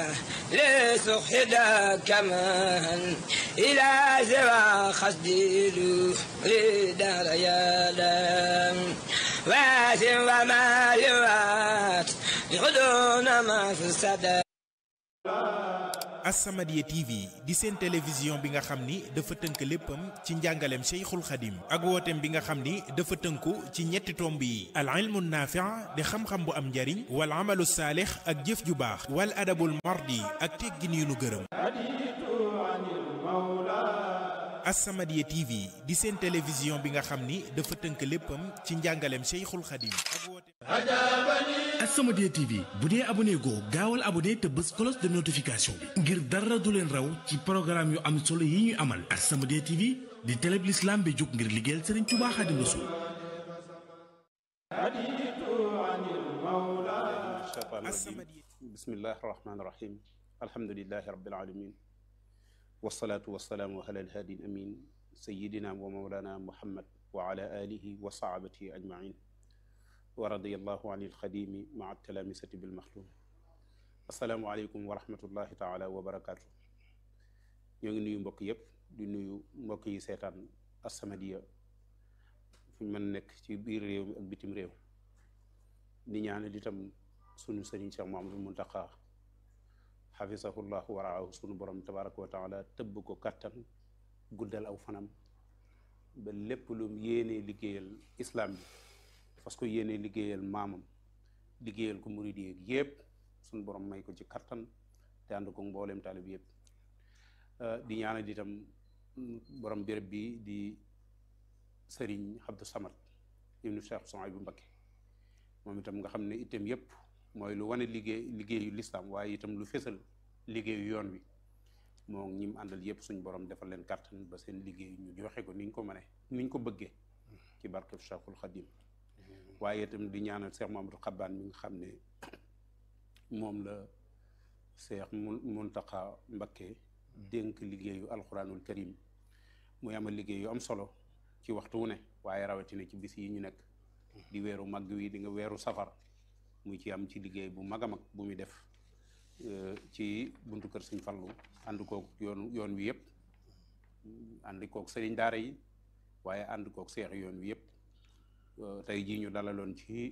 لسخد كمان إلى سوى خسدي لدار يا لام واسم وما يوات يغدون ما في السدى As-Samadiyya TV di seen télévision bi nga xam ni dafa tënk léppam ci njàngaleem Cheikhul Khadim ak wooteem bi nga xam ni dafa tënku ci ñetti tomb yi al ilmu naafi' di xam-xam bu am njariñ wal amalu saalix ak jëf ju baax wal adabul mardi ak teggin yu nu gërëm As-Samadiyya TV di seen télévision bi nga xam ni dafa tënk léppam ci njàngaleem Cheikhul Khadim ak wooteem As-Samadiyya TV bu dee abonné goo gaawal abonné te bës cloche de notification bi ngir dara du leen raw ci programme yu am solo yi ñuy amal As-Samadiyya TV di télé bi l'islam bi jóg ngir liggéeyal Serigne Touba Khadim Rassoul As-Samadiyya bismillahi rahmaani rahim alhamdulilahi rabbil alamin wasalaatu wasalaamu ala alhaadi amin sayidina wa mawlana muhammad wa ala alihi wa sahabatihi ajmain wa radiyallahu an ilxadimi maa talamisati bilmaxlum asalaamualeykum wa rahmatullahi taala wa barakaatu ñoo ngi nuyu mbokk yépp di nuyu mbokk yi seetaan As-Samadiyya fu ñu mën nekk ci biir réew mi ak bitim réew di ñaanal itam sunu sëriñ Cheikh Mouhamadul Muntaqa xafisahullahu waraahu sunu borom tabaraka wa taala tëbb ko kàttan guddal aw fanam ba lépp lu yéenee liggéeyal islam bi parce que yéenee liggéeyal maamam liggéeyal ko murid yi yépp sunu borom may ko ci kàttan te ànd ko mbooleem taalib yépp di ñaanal itam borom béréb bi di sëriñ Abdou Samad ibnu Cheikh Souhaïbou Mbacké moom itam nga xam ne itam yépp mooy lu wane liggéey liggéeyu lislaam waaye itam lu fésal liggéeyu yoon wi moo ñi mu àndal yépp suñ borom defal leen kàttan ba seen liggéey ñu joxe ko ni ñu ko mënee ni ñu ko bëggee ci barkeb Cheikhul Khadim waaye itam di ñaanal Cheikh Mamadou Xabbaan mi nga xam ne moom la Cheikh Muntaqa Mbacké dénk liggéeyu alxuraanul karim muy amal liggéey yu am solo ci waxtu wu ne waaye rawatina ci bis yi ñu nekk di weeru màgg wi di nga weeru safar muy ci am ci liggéey bu mag a mag bu muy def ci buntu kër Sëñ Fallu ànd kook yoon yoon wi yëpp ànd kook sëriñ daara yi waaye ànd kook seex yoon wi yëpp tey jii ñu dalaloon ci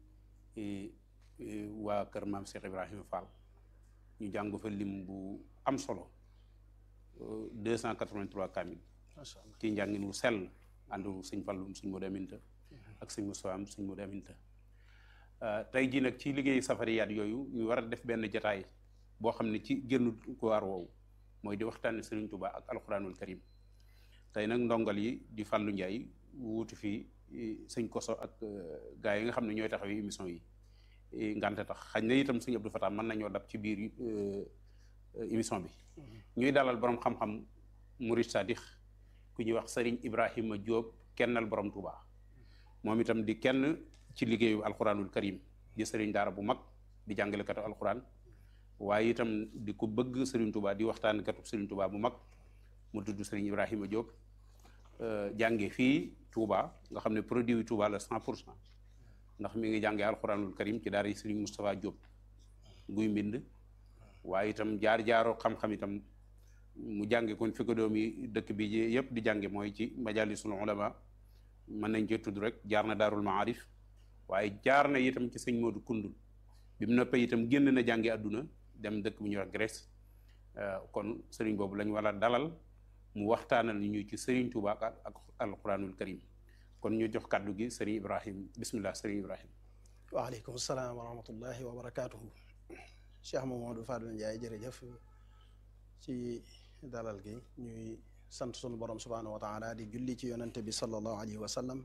waa kër maam Cheikh Ibrahima Fall ñu jàng fa lim bu am solo deux cent quatre-vingt-trois kamil ci njàngin wu sell àndu Sëñ Fallu Sëñ Moodu Aminta ak Sëñ Musaa am Sëñ Moodu Aminta tey jii nag ci liggéeyu safariyaat yooyu ñu war a def benn jataay boo xam ne ci génn ko waar woowu mooy di waxtaane Sëriñ Tuubaa ak alxuraanul karim tey nag ndongal yi di Fàllu Njaay wuutu fi sëñ Koso ak gaa yi nga xam ne ñooy taxawee émission yi ngante tax xañ na itam sëñ Abdou Fatah mën nañoo dab ci biir émission bi ñuy dalal borom xam-xam murid sadix ku ñuy wax Sëriñ Ibrahima Diop kennal borom Tuubaa moom itam di kenn ci liggéeyu alxuraanul karim di sëriñ daara bu mag di jàngalekatu alxuraan waaye itam di ko bëgg sëriñ Touba di waxtaan katu sëriñ Touba bu mag mu tudd sëriñ Ibrahima Diop jànge fii Touba nga xam ne produit yu Touba la cent pour cent ndax mi ngi jàngee alxuraanul karim ci daara yi sëriñ Moustapha Diop guy mbind waaye itam jaar-jaaroo xam-xam itam mu jànge kon fi ko doom yi dëkk bi yëpp di jànge mooy ci majalisul ulama mën nañ cee tudd rek jaar na daarul maarif waaye jaar na itam ci sëñ Modou Koundoul bi mu noppee itam génn na jàngi àdduna dem dëkk bu ñuy wax Grèce kon sëriñ boobu lañ war a dalal mu waxtaanal ñu ci sëriñ Touba ak alquranul karim kon ñu jox kàddu gi sëriñ Ibrahim bismillah sëriñ Ibrahim waaleykum salaam wa rahmatullahi wa barakatuhu Cheikh Mamadou Fadel Ndiaye jërëjëf ci dalal gi ñuy sant sunu borom subhanahu wa taala di julli ci yonante bi sallallahu alayhi wa sallam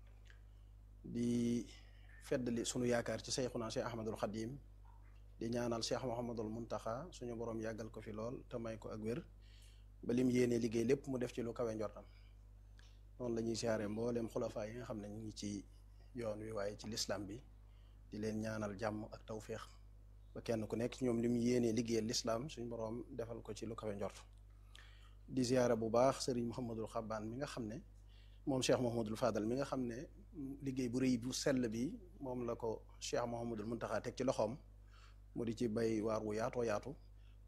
di feddali sunu yaakaar ci seyxuna cheikh ahmadul xadim di ñaanal cheikh mohamadul muntaxa suñu borom yàggal ko fi lool te may ko ak wér ba lim yéene liggéey lépp mu def ci lu kawe njortam noonu la ñuy siyaare mbooleem xulafaa yi nga xam ne ñu ngi ci yoon wi waaye ci lislam bi di leen ñaanal jàmm ak tawféex ba kenn ku nekk ci ñoom lim yéene liggéeyal lislam suñu borom defal ko ci lu kawe njort di siyaare bu baax sëriñ Mouhamadul Xabbaan mi nga xam ne moom Cheikh Mouhamadul Fadal mi nga xam ne liggéey bu rëy bu sell bi moom la ko Cheikh Mouhamadul Muntaxa teg ci loxoom mu di ci bay waar wu yaatoo yaatu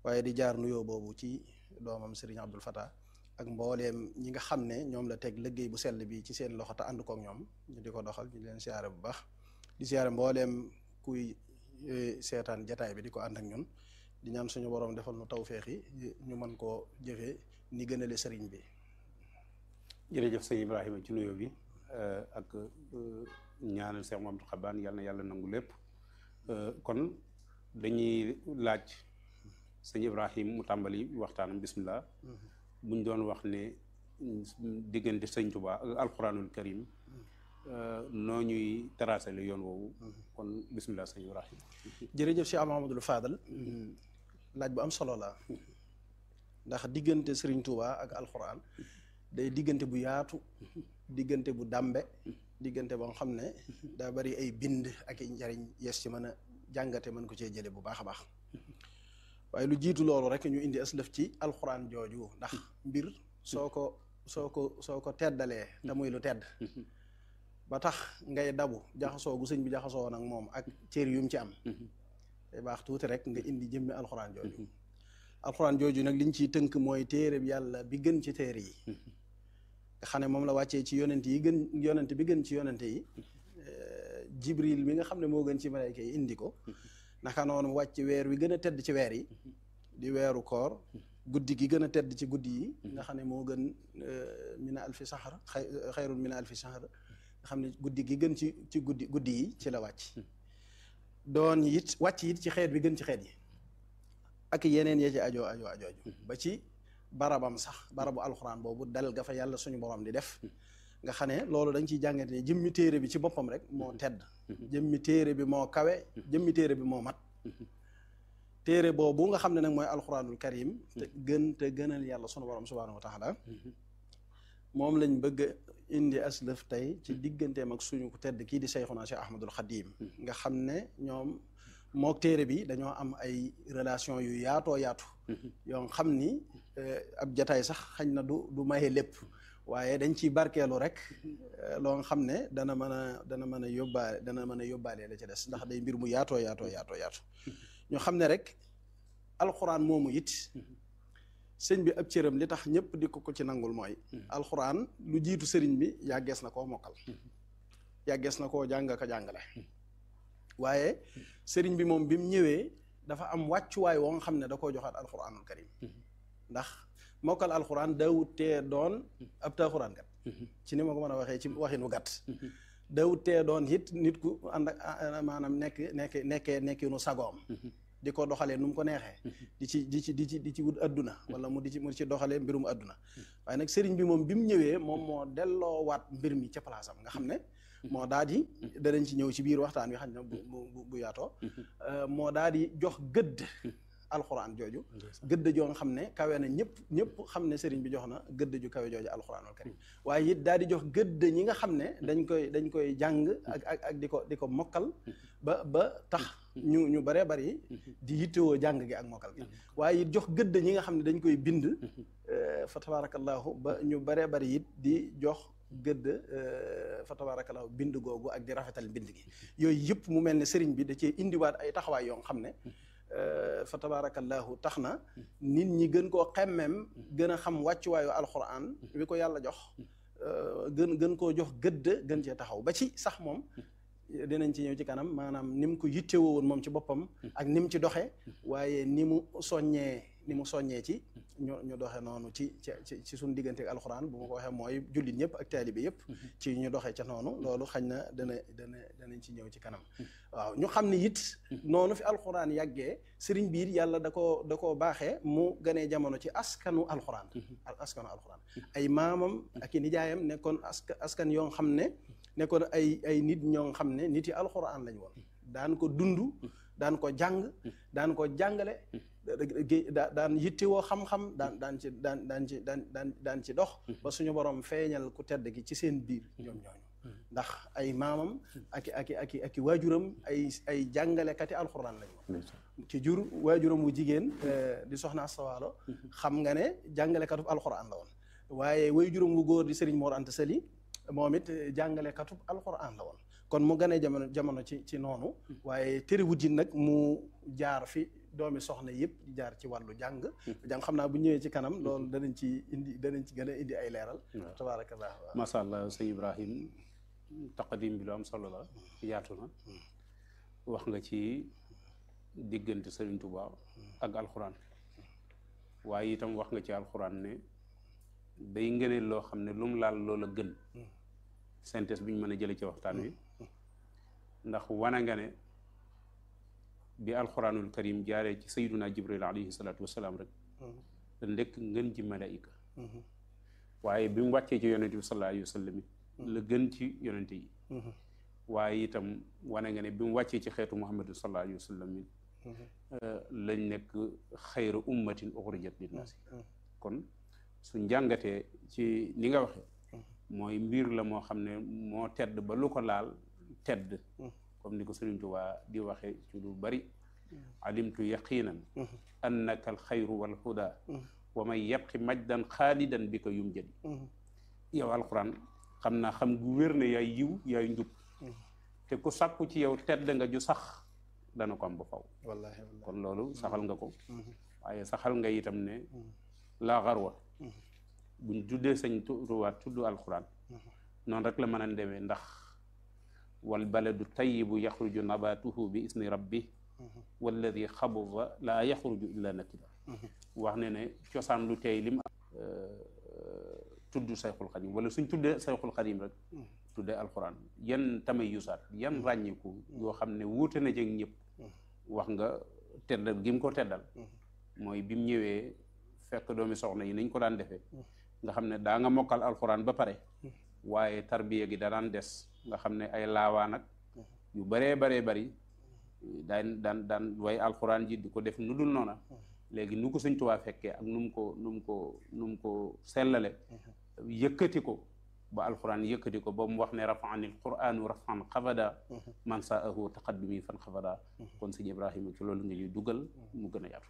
waaye di jaar nuyoo boobu ci doomam Serigne Abdul Fatah ak mbooleem ñi nga xam ne ñoom la teg liggéey bu sell bi ci seen loxo te ànd kook ñoom ñu di ko doxal ñu leen siyaare bu baax di siyaare mbooleem kuy seetaan jataay bi di ko ànd ak ñun di ñaan suñu borom defal nu tawféex yi ñu mën koo jëfee ni gënale sëriñ bi jërëjëf sëñ Ibrahima ci nuyoo bi ak ñaanal Cheikh Mamadou Xabaan yàlla na yàlla nangu lépp kon dañuy laaj sëñ Ibrahima mu tàmbali waxtaanam bismillah buñ doon wax ne diggante sëñ Tuubaa ak alquranul karim noo ñuy tracé le yoon woowu kon bismillah sëñ Ibrahima jërëjëf Cheikh Mahamadul Fadal laaj bu am solo la ndax diggante Serigne Touba ak alxuraan day diggante bu yaatu diggante bu dàmbe diggante boo xam ne daa bari ay bind ak i njariñ yes ci mën a jàngate mën ko cee jële bu baax a baax waaye lu jiitu loolu rek ñu indi aslëf ci alxuraan jooju ndax mbir soo ko soo ko soo ko teddalee te muy lu tedd ba tax ngay dabu jaxasoo gu sëñ bi jaxasoo nag moom ak cër yum ci am te baax tuuti rek nga indi jëmmi alxuraan jooju alxuraan jooju nag liñ ciy tënk mooy téere bi yàlla bi gën ci téere yi nga xam ne moom la wàccee ci yonent yi gën yonent bi gën ci yonent yi jibril mi nga xam ne moo gën ci malayka yi indi ko naka noonu wàcc weer wi gën a tedd ci weer yi di weeru koor guddi gi gën a tedd ci guddi yi nga xam ne moo gën mina alfi saxar xayrun mina alfi saxar nga xam ne guddi gi gën ci ci guddi guddi yi ci la wàcc doon it wàcc it ci xeet bi gën ci xeet yi ak yeneen ya ci ajoo ajoo ajooju ba ci barabam sax barabu alxuraan boobu dal ga fa yàlla suñu borom di def nga xam ne loolu dañ ciy jàngate ne jëmmi téere bi ci boppam rek moo tedd jëmmi téere bi moo kawe jëmmi téere bi moo mat téere boobu nga xam ne nag mooy alxuraanul karim te gën te gënal yàlla sunu borom subhaanahu wa taala moom lañ bëgg indi aslëf tey ci digganteem ak suñu ku tedd kii di Seyxuna Cheikh Ahmadul Xadim nga xam ne ñoom mook téere bi dañoo am ay relation yu yaatoo yaatu yoo xam ni ab jataay sax xañ na du du maye lépp waaye dañ ciy barkeelu rek loo nga xam ne dana mën a dana mën a yóbbaale dana mën a yóbbaale la ci des ndax day mbir mu yaatoo yaatoo yaatoo yaatu ñu xam ne rek alxuraan moomu it sëñ bi ab cëram li tax ñëpp di ko ko ci nangul mooy alxuraan lu jiitu sëriñ bi yàggees na koo mokkal yàggees na koo jàng ko jàngale waaye sëriñ bi moom bi mu ñëwee dafa am wàccuwaay woo nga xam ne da koo joxaat alxuraanul karim ndax mokkal alxuraan daawut tee doon ab taaxuraan kat ci ni ma ko mën a waxee ci waxinu gàtt daawut tee doon it nit ku ànd ak maanaam nekk nekk nekkee nekkinu sagoom di ko doxalee nu mu ko neexee di ci di ci di ci di ci wut adduna wala mu di ci mu ci doxalee mbirum adduna waaye nag sëriñ bi moom bi mu ñëwee moom moo delloo waat mbir mi ca place am nga xam ne moo daal di danañ ci ñëw ci biir waxtaan wi xam ne bu bu bu yaatoo moo daal di jox gëdd alxuraan jooju gëdd joo nga xam ne kawe na ñëpp ñëpp xam ne sëriñ bi jox na gëdd ju kawe jooju alxuraanul karim waaye it daal di jox gëdd ñi nga xam ne dañ koy dañ koy jàng ak ak ak di ko di ko mokkal ba ba tax ñu ñu baree bari di yittewoo jàng gi ak mokkal gi waaye it jox gëdd ñi nga xam ne dañ koy bind fa tabarakallahu ba ñu baree bari it di jox gëdd fa tabarakallahu bind googu ak di rafetal bind gi yooyu yëpp mu mel ne sëriñ bi da cee indiwaat ay taxawaay yoo xam ne fa tabarakallahu tax na nit ñi gën koo xemmem gën a xam wàccuwaayu alxuraan wi ko yàlla jox gën gën koo jox gëdd gën cee taxaw ba ci sax moom dinañ ci ñëw ci kanam maanaam ni mu ko yittewoo woon moom ci boppam ak ni mu ci doxee waaye ni mu soññee ni mu soññee ci ñu ñu doxe noonu ci ci ci suñu diggante ak alxuraan bu ma ko waxee mooy jullit ñëpp ak taalibe yëpp ci ñu doxee ca noonu loolu xañ na dana dana danañ ci ñëw ci kanam waaw ñu xam ne it noonu fi alxuraan yàggee sëriñ biir yàlla da koo da koo baaxee mu ganee jamono ci askanu alxuraan askanu alxuraan ay maamam ak i nijaayam nekkoon aska askan yoo xam ne nekkoon ay ay nit ñoo xam ne nit yi alxuraan lañ woon daan ko dund daan ko jàng daan ko jàngale daan yittewoo xam-xam daan daan ci daan daan ci daan daan daan ci dox ba suñu borom feeñal ku tedd gi ci seen biir ñoom ñooñu ndax ay maamam aki aki aki aki waajuram ay ay jàngalekati alxuraan lañ woon ci jur waajuram wu jigéen di soxna astawaalo xam nga ne jàngalekatu alxuraan la woon waaye waajuram wu góor di Serigne Mor Anta Sali moom it jàngalekatu alxuraan la woon kon mu ganee jamono jamono ci ci noonu waaye terewut yi nag mu jaar fi doomi soxna yëpp di jaar ci wàllu jàng jàng xam naa bu ñëwee ci kanam loolu danañ ci indi danañ ci gën a indi ay leeral tabaarakallah waaw macha allah sëñ Ibrahim taqadim bi lu am solo la yaatu na wax nga ci diggante Sëriñ Tuubaa ak alxuraan waaye itam wax nga ci alxuraan ne day ngëneel loo xam ne lu mu laal loola gën synthèse bi ñu mën a jële ci waxtaan wi ndax wana nga ne bi alxuraanul karim jaaree ci sayyiduna jibril alayhi salaatu wasalaam rek da ndekk ngën ji malaika waaye bi mu wàccee ci yonente bi sallallahu alayhi wa sallam la gën ci yonente yi waaye itam wane nga ne bi mu wàccee ci xeetu muhammadu sallallahu alayhi wa sallam lañ nekk xayra ummatin uxrijat linnaasi kon su njàngatee ci ni nga waxe mooy mbir la moo xam ne moo tedd ba lu ko laal tedd comme ni ko Sëriñ Tuubaa di waxe ci lu bari alimtu yaqinan annaka alxayru walhuda wa man yabqi majdan xaalidan bi ko yum jadi yow alquran xam naa xam gu wér ne yaay yiw yaay njub te ku sàkku ci yow tedd nga ju sax dana ko am ba faw wallaahi wallaahi kon loolu saxal nga ko waaye saxal nga itam ne laa xarwa buñ tuddee sañ tuwaat tudd alquran noonu rek la mën a demee ndax wal baladu tayibu yaxruju nabatuhu bi isni rabbi walladi xabuba laa yaxruju illa nakida wax ne ne cosaan lu tey lim tudd sayxul xadim wala suñ tuddee sayxul xadim rek tuddee alquran yan tamay yusaat yan ràññiku yoo xam ne wuute na jeg ñëpp wax nga teddal gi mu ko teddal mooy bi mu ñëwee fekk doomi soxna yi niñ ko daan defee nga xam ne daa nga mokkal alquran ba pare waaye tarbiya gi da daan des nga xam ne ay laawaan ak yu baree baree bari daan daan daan way alquran ji di ko def nu dul noona léegi nu ko Sëñ Tuubaa fekkee ak nu mu ko nu mu ko nu mu ko sellale yëkkati ko ba alquran yëkkati ko ba mu wax ne rafaanil quranu rafan xafada man saahu taqaddumi fan xafada kon sëñ Ibrahima ci loolu nga ñuy dugal mu gën a yaatu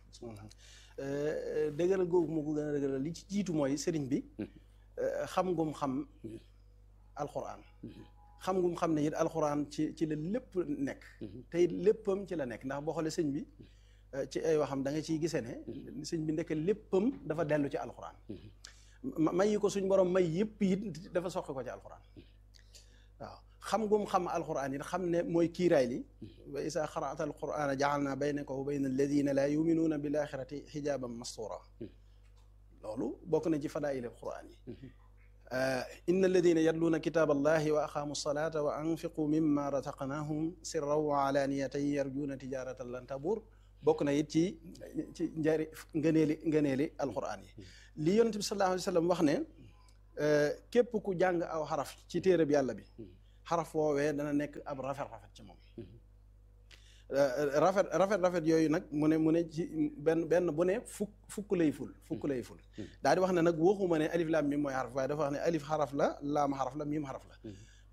dëgëral googu moo ko gën a dëgëral li ci jiitu mooy sëriñ bi xam ngum xam alquran xam ngum xam ne it alquran ci ci la lépp nekk te it léppam ci la nekk ndax boo xoolee sëñ bi ci ay waxam da nga ciy gisee ne sëñ bi ndekk léppam dafa dellu ci alquran may yi ko suñ borom may yëpp it dafa soqi ko ci alquran waaw xam ngum xam alquran it xam ne mooy kiiraay li wa isa xaraata alqurana jaalna baynaka wa bayna alladina laa yuminuuna bil axirati xijaaban mastura loolu bokk na ci fadaayil alquran yi inna alladina yatluuna kitaab allahi wa aqaamu salata wa anfiqu mimma razaqnahum sirran wa alaniyatan yarjuuna tijaratan lan tabur bokk na it ci ci njari ngëneeli ngëneeli alquran yi li yonent bi sallallahu alayhi wa sallam wax ne képp ku jàng aw xaraf ci téereb yàlla bi xaraf woowee dana nekk ab rafet rafet ci moom rafet rafet rafet yooyu nag mu ne mu ne ci benn benn bu ne fukk fukk lay ful fukk lay ful daal di wax ne nag waxuma ne alif laam mim mooy xaraf waaye dafa wax ne alif xaraf la laam xaraf la mim xaraf la